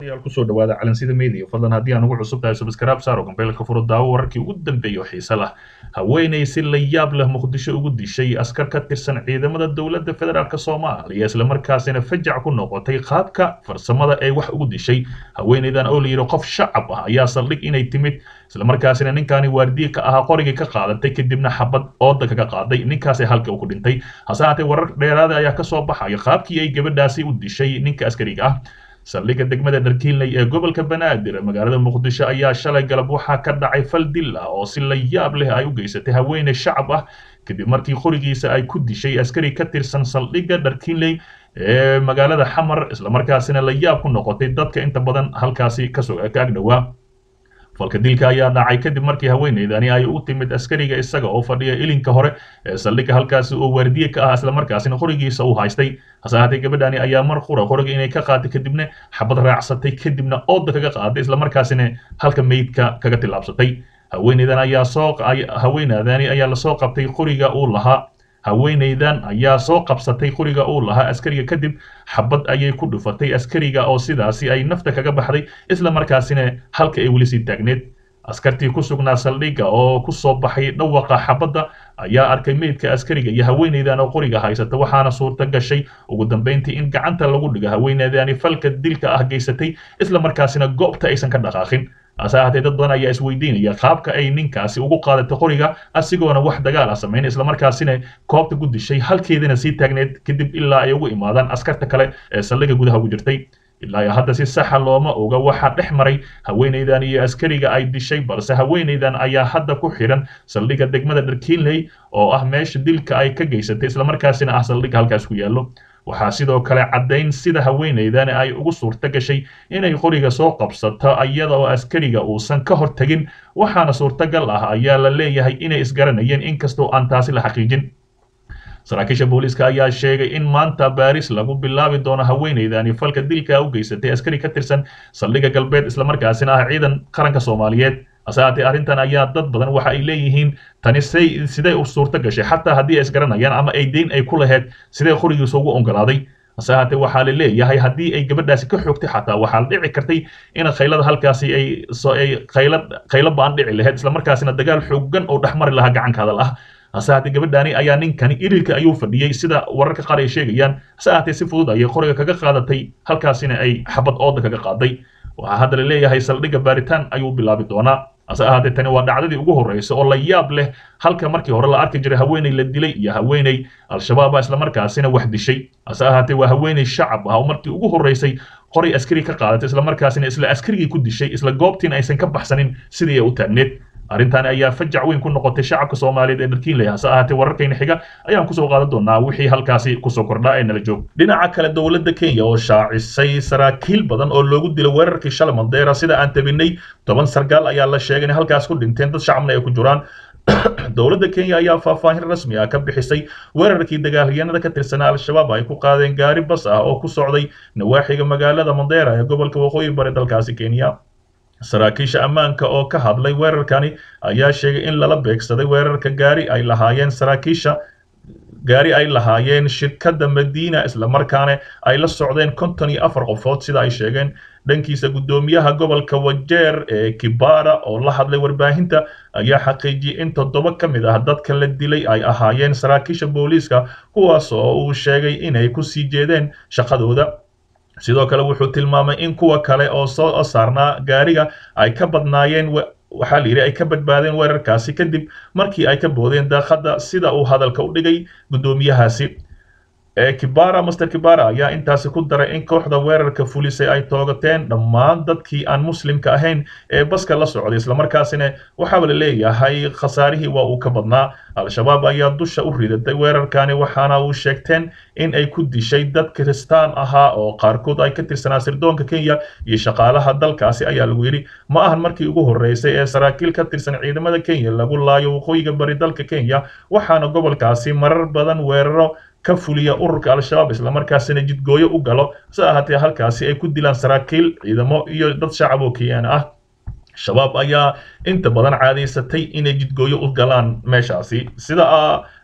ayaal kusoo dhawaada calansida media fadlan haddii aan ugu cusub tahay subscribe saaro gambeelka furo daawo wararkii ugu dambeeya oo xiise lah haweenay si la yaab leh muqdisho ugu dishay askar ka tirsan ciidamada dowladda federaalk soomaaliya islamarkaasina fajac ku noqotay qaabka farsamada ee wax ugu dishay haweenaydan oo la yidhi qof shacab ah ayaa saldhig inay timid islamarkaasina ninkaani waardiye ka ahaa qorigii ka qaadatay kadibna xabad ooda kaga qaaday ninkaasay halka uu ku dhintay hase haatee warar dheeraada ayaa kasoo baxaya qaabkii ay gabadhaasi u dishay ninka askariga ah saldhigga degmada dharkiinley ee gobolka banaadir magaalada muqdisho ayaa shalay galab waxaa ka dhacay fal dil ah oo si la yaab leh ay u geysatay haweeney shacab ah kadib markii qorigiisa ay ku dishay askari ka tirsan saldhigga dharkiinley ee magaalada xamar islamarkaasina la yaab ku noqotay dadka inta badan halkaasi kasoo ka agdhowaa falka dilka ayaa dhacay kadib markii haweeneydani ay u timid askariga isaga oo fadhiya ilinka hore ee saldhigga halkaasi oo waardiye ka ah islamarkaasina qorigiisa uu haystay hase haatee gabadhani ayaa mar qura qoriga inay ka qaatay kadibna xabad raacsatay kadibna ooda kaga qaaday islamarkaasina halka meydka kaga tillaabsatay haweeneydan ayaa soo haweeneydani ayaa lasoo qabtay qoriga uu lahaa haweeneydan ayaa soo qabsatay qoriga uu lahaa askariga kadib xabad ayay ku dhufatay askariga oo sidaasi ay nafta kaga baxday isla markaasina halka ay weli sii taagneed askartii ku sugnaa saldhigga oo ku soo baxay dhawaqa xabadda ayaa arkay meydka askariga iyo haweeneydan oo qoriga haysata waxaana suurta gashay ugu dambeyntii in gacanta lagu dhigo haweeneydani falka dilka ah geysatay isla markaasina goobta aysan ka dhaqaaqin hase haatee dad badan ayaa isweydiinaya qaabka ay ninkaasi ugu qaadatay qoriga asigoona wax dagaal ah samayn islamarkaasina koobta ku dishay halkeedana sii taagneed kadib ilaa ay ugu imaadaan askarta kale ee saldhigga gudaha ugu jirtay ilaa iyo hadda si saxa looma oga waxaa dhex maray haweeneydan iyo askariga ay dishay balse haweeneydan ayaa hadda ku xiran saldhigga degmada dharkiinley oo ah meesha dilka ay ka geysatay islamarkaasina ah saldhigga halkaas ku yaallo waxaa sidoo kale caddayn sida haweeneydan ay ugu suurto gashay inay qoriga soo qabsato iyada oo askariga uusan ka hor tegin waxaana suurtagal ah ayaa la leeyahay inay isgaranayeen inkastoo aan taasi la xaqiijin saraakiisha booliiska ayaa sheegay in maanta baaris lagu bilaabi doono haweeneydani falka dilka u geysatay askari ka tirsan saldhigga galbeed islamarkaasina ah ciidan qaranka soomaaliyeed hase haatee arrintan ayaa dad badan waxa ay leeyihiin tani say sidee u suurto gashay xataa haddii ay isgaranayaan ama ay deyn ay ku laheyd sidee qorigiisa ugu ogolaaday hase haatee waxaa la leeyahay haddii ay gabadhaasi ka xoogtay xataa waxaa la dhici kartay in khaylada halkaasi ay so ay khayla khaylo baan dhici lahayd islamarkaasina dagaal xoogan oo dhexmari lahaa gacankaada ah hase haatee gabadhaani ayaa ninkani irilka ayuu fadhiyey sida wararka qaar ay sheegayaan hase haatee si fudud ayay qoriga kaga qaadatay halkaasina ay xabad ooda kaga qaaday waxaa hadda la leeyahay saldhigga baaritaan ayuu bilaabi doonaa hase ahaatee tani waa dhacdadii ugu horreysay oo la yaab leh halka markii hore la arki jiray haweeney la dilay iyo haweeney al-shabaaba islamarkaasina wax dishay hase ahaatee waa haweeney shacab ah oo markii ugu horreysay qoray askari ka qaadatay islamarkaasina isla askarigii ku dishay isla goobtiina aysan ka baxsanin sidii ay u taagneed arrintaani ayaa fajac weyn ku noqotay shacabka soomaaliyeed ee dharkiinley hase ahaatee wararkayna xiga ayaan kusoo qaadan doonaa wixii halkaasi kusoo kordhaa ee nala joog dhinaca kale dowladda kenya oo shaacisay saraakiil badan oo loogu dilay weerarkii shalay mandeera sida aan tabinay toban sargaal ayaa la sheegay in halkaas ku dhinteen dad shacabna ay ku jiraan dowladda kenya ayaa faahfaahin rasmi ah ka bixisay weerarkii dagaalyahanada ka tirsanaa al-shabaab ay ku qaadeen gaari bas ah oo ku socday nawaaxiga magaalada mandeera ee gobolka waqooyi bari dalkaasi kenya saraakiisha ammaanka oo ka hadlay weerarkani ayaa sheegay in lala beegsaday weerarka gaari ay lahaayeen saraakiisha gaari ay lahaayeen shirkadda madiina islamarkaana ay la socdeen konton iyo afar qofood sida ay sheegeen dhankiisa guddoomiyaha gobolka wajeer ee kibara oo la hadlay warbaahinta ayaa xaqiijiyey in toddoba ka mid ah dadka la dilay ay ahaayeen saraakiisha booliiska kuwaas oo uu sheegay inay ku sii jeedeen shaqadooda sidoo kale wuxuu tilmaamay in kuwa kale oo soo saarnaa gaariga ay ka badnaayeen waxaa la yidhi ay ka badbaadeen weerarkaasi kadib markii ay ka boodeen daaqadda sida uu hadalka u dhigay guddoomiyahaasi kibara master kibara ayaa intaasi ku daray in kooxda weerarka fulisay ay toogateen dhammaan dadkii aan muslimka ahayn ee baska la socday islamarkaasina waxaaba la leeyahay khasaarihii waa uu ka badnaa al-shabaab ayaa dusha u ridatay weerarkani waxaana uu sheegteen in ay ku dishay dad kiristaan ahaa oo qaarkood ay ka tirsanaa sirdoonka kenya iyo shaqaalaha dalkaasi ayaa lagu yidhi ma ahan markii ugu horreysay ee saraakiil ka tirsan ciidamada kenya lagu laayo waqooyiga bari dalka kenya waxaana gobolkaasi marar badan weeraro ka fuliya ururka al-shabaab islamarkaasina jidgooyo u galo se ahaatee halkaasi ay ku dilaan saraakiil ciidamo iyo dad shacab oo kenyana ah shabaab ayaa inta badan caadaysatay inay jidgooyo u galaan meeshaasi sida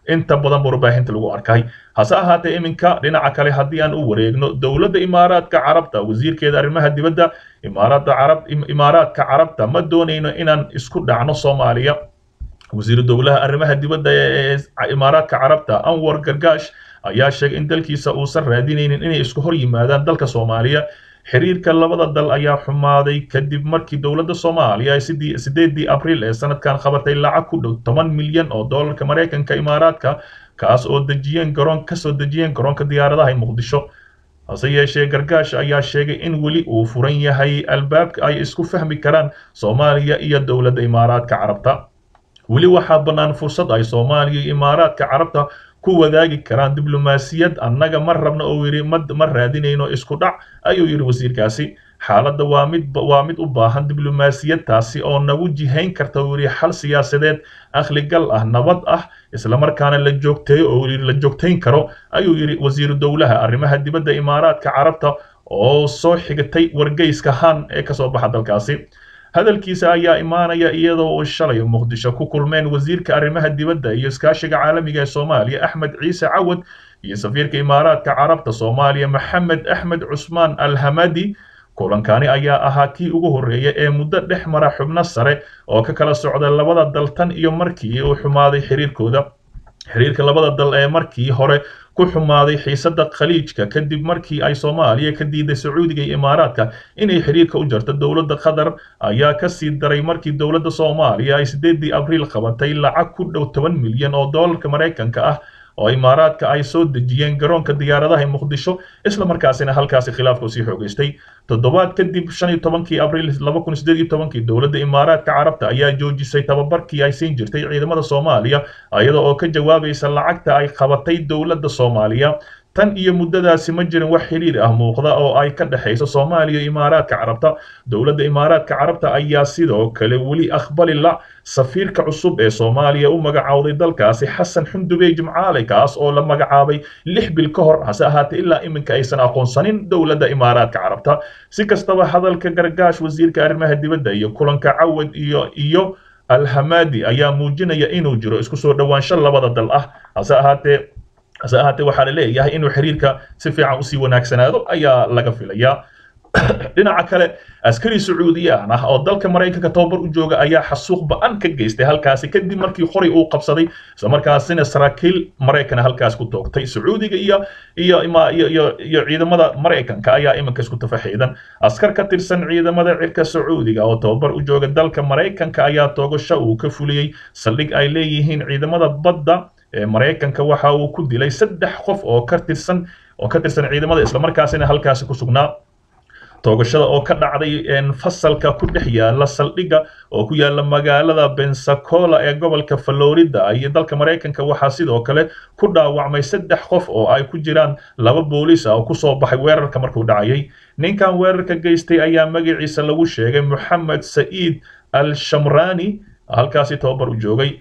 inta badan warbaahinta lagu arkay hase ahaatee iminka dhinaca kale haddii aan u wareegno dowladda imaaraadka carabta wasiirkeeda arrimaha dibadda imaaraadda carab imaaraadka carabta ma doonayno inaan isku dhacno soomaaliya wasiiru dowlaha arrimaha dibadda ee imaaraadka carabta anwar gargaash ayaa sheegay in dalkiisa uusan raadinaynin inay isku hor yimaadaan dalka soomaaliya xiriirka labada dal ayaa xumaaday kadib markii dowladda soomaaliya ay sideedii abriil ee sanadkan qabatay lacag ku dhow toban milyan oo doolarka maraykanka imaaraadka kaas oo dejiyeen garoon kasoo dejiyeen garoonka diyaaradaha muqdisho hase yeeshee gargaash ayaa sheegay in weli uu furan yahay albaabka ay isku fahmi karaan soomaaliya iyo dowladda imaaraadka carabta weli waxaa bannaan fursad ay soomaaliya iyo imaaraadka carabta ku wadaagi karaan diblomaasiyad annaga ma rabno oo yidhi ma ma raadinayno isku dhac ayuu yidhi wasiirkaasi xaaladda waa mid waa mid u baahan diblomaasiyad taasi oo nagu jihayn karta uu yidhi xal siyaasadeed akhligal ah nabad ah islamarkaana la joogteeyo oo yidhi la joogtayn karo ayuu yidhi wasiiru dowlaha arrimaha dibadda imaaraadka carabta oo soo xigatay wargeyska han ee kasoo baxa dalkaasi hadalkiisa ayaa imaanaya iyadoo uu shalay muqdisho ku kulmeen wasiirka arrimaha dibadda iyo iskaashiga caalamiga ee soomaaliya axmed ciise cawad iyo safiirka imaaraadka carabta soomaaliya maxamed axmed cusmaan alhamadi kulankani ayaa ahaa kii ugu horreeya ee muddo dhex mara xubno sare oo ka kala socda labada dal tan iyo markii uu xumaaday xiriirkooda xiriirka labada dal ee markii hore ku xumaaday xiisadda khaliijka kadib markii ay soomaaliya ka diiday sacuudiga iyo imaaraadka inay xiriirka u jarto dowladda qatar ayaa ka sii daray markii dowladda soomaaliya ay sideedii abriil qabatay lacag ku dhow toban milyan oo doolarka maraykanka ah oo imaaraadka ay soo dejiyeen garoonka diyaaradaha muqdisho isla markaasina halkaasi khilaafku sii xoogeystay toddobaad kadib shan iyo tobankii abriil laba kun sideed iyo tobankii dowladda imaaraadka carabta ayaa joojisay tababarkii ay siin jirtay ciidamada soomaaliya iyada oo ka jawaabaysa lacagta ay qabatay dowladda soomaaliya tan iyo muddadaasi ma jirin wax xiriir ah muuqda oo ay ka dhexayso soomaaliya iyo imaaraadka carabta dowladda imaaraadka carabta ayaa sidoo kale weli aqbali la safiirka cusub ee soomaaliya u magacowday dalkaasi xasan xundubey jimcaale kaas oo la magacaabay lix bil ka hor hase ahaatee ilaa iminka aysan aqoonsanin dowladda imaaraadka carabta si kastaba hadalka gargaash wasiirka arrimaha dibadda iyo kulanka cawad iyo iyo alhamadi ayaa muujinaya inuu jiro isku soo dhowaansho labada dal ah hase ahaatee hase ahaatee waxaa la leeyahay inuu xiriirka si fiican usii wanaagsanaado ayaa laga filayaa dhinaca kale askari sacuudiyaan ah oo dalka maraykanka tababar u jooga ayaa xasuuq ba-an ka geystay halkaasi kadib markii qoray uu qabsaday islamarkaasina saraakiil maraykana halkaas ku toogtay sacuudiga iyo iyo iyo iyo iyo ciidamada maraykanka ayaa iminka isku tafaxiidan askar ka tirsan ciidamada cirka sacuudiga oo tababar u jooga dalka maraykanka ayaa toogasho uu ka fuliyey saldhig ay leeyihiin ciidamada badda ee maraykanka waxa uu ku dilay saddex qof oo ka tirsan oo ka tirsan ciidamada islamarkaasina halkaasi ku sugnaa toogashada oo ka dhacday fasalka ku dhex yaala saldhigga oo ku yaala magaalada bensacola ee gobolka florida iyo dalka maraykanka waxaa sidoo kale ku dhaawacmay saddex qof oo ay ku jiraan laba booliis ah oo kusoo baxay weerarka markuu dhacayay ninkan weerarka geystay ayaa magaciisa lagu sheegay moxamed sa'iid al shamrani halkaasi tababar u joogay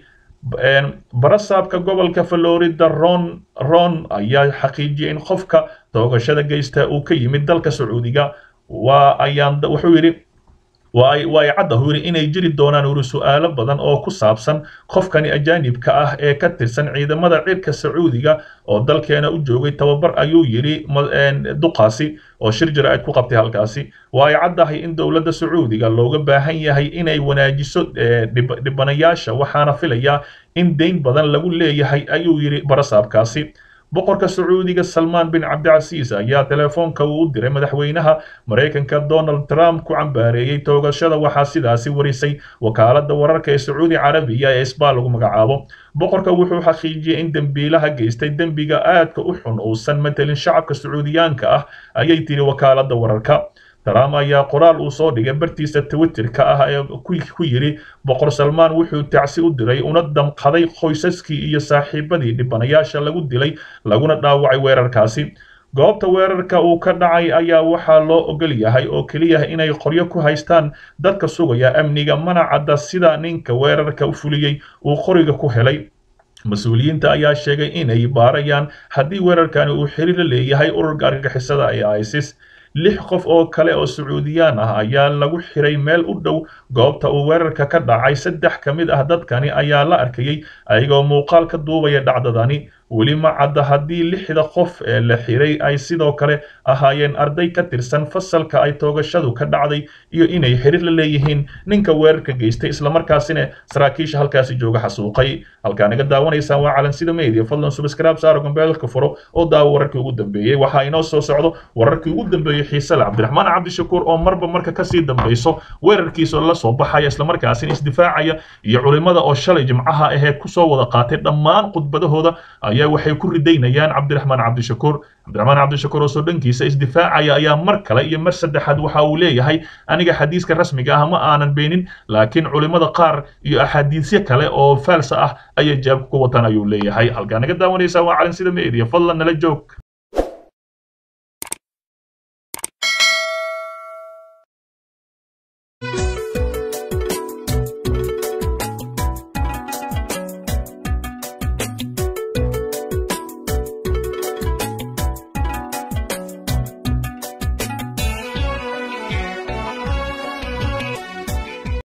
barasaabka gobolka florida ron ron ayaa xaqiijiyay in qofka toogashada geysta uu ka yimid dalka sacuudiga waa ayaan wuxuu yidhi waa ay waa ay cadda uu yidhi inay jiri doonaan uri su'aalo badan oo ku saabsan qofkani ajaanibka ah ee ka tirsan ciidamada cirka sacuudiga oo dalkeena u joogay tababar ayuu yidhi duqaasi oo shir jira ayd ku qabtay halkaasi waa ay caddahay in dowladda sacuudiga looga baahan yahay inay wanaajiso dhibanayaasha waxaana filayaa in deyn badan lagu leeyahay ayuu yidhi barasaabkaasi boqorka sacuudiga salmaan bin cabdicasiis ayaa telefoonka uu u diray madaxweynaha maraykanka donald trump ku cambaareeyey toogashada waxaa sidaasi warisay wakaaladda wararka ee sacuudi carabiya ee isbaal lagu magacaabo boqorka wuxuu xaqiijiyey in dembiilaha geystay dembiga aadka u xun uusan matelin shacabka sacuudiyaanka ah ayay tiri wakaaladda wararka trump ayaa qoraal uu soo dhigay bartiisa twitterka ah ee ku yidhi boqor salmaan wuxuu tacsi u diray una damqaday qoysaskii iyo saaxiibadii dhibanayaasha lagu dilay laguna dhaawacay weerarkaasi goobta weerarka uu ka dhacay ayaa waxaa loo ogol yahay oo keliya inay qoryo ku haystaan dadka sugaya amniga mana cadda sida ninka weerarka u fuliyey uu qoriga ku helay mas-uuliyiinta ayaa sheegay inay baarayaan haddii weerarkani uu xiriir la leeyahay ururka argagixisada ee isis lix qof oo kale oo sacuudiyaan ah ayaa lagu xiray meel u dhow goobta uu weerarka ka dhacay saddex ka mid ah dadkani ayaa la arkayay ayagoo muuqaal ka duubaya dhacdadani weli ma cadda haddii lixda qof ee la xiray ay sidoo kale ahaayeen arday ka tirsan fasalka ay toogashadu ka dhacday iyo inay xiriir la leeyihiin ninka weerarka geystay islamarkaasina saraakiisha halkaasi jooga xasuuqay halkaa naga daawanaysaan waa calansida media fadlan subscribe saaro gambeelka furo oo daawo wararkii ugu dambeeyey waxaa inoo soo socdo wararkii ugu dambeeyey xiisale cabdiraxmaan cabdishakuur oo marba marka kasii dambayso weerarkiisa la soo baxaya islamarkaasina isdifaacaya iyo culimada oo shalay jimcaha aheed kusoo wada qaatay dhammaan khudbadahooda ayaa waxay ku ridaynayaan cabdiraxmaan cabdishakuur cabdiraxmaan cabdishakuur oo soo dhankiisa isdifaacaya ayaa mar kale iyo mar saddexaad waxa uu leeyahay aniga xadiiska rasmiga ah ma aanan beenin laakiin culimada qaar iyo axaadiisyo kale oo faalsa ah ayay jaabka ku wataan ayuu leeyahay halkaa naga daawanaysaa waa calansida media fadlan nala joog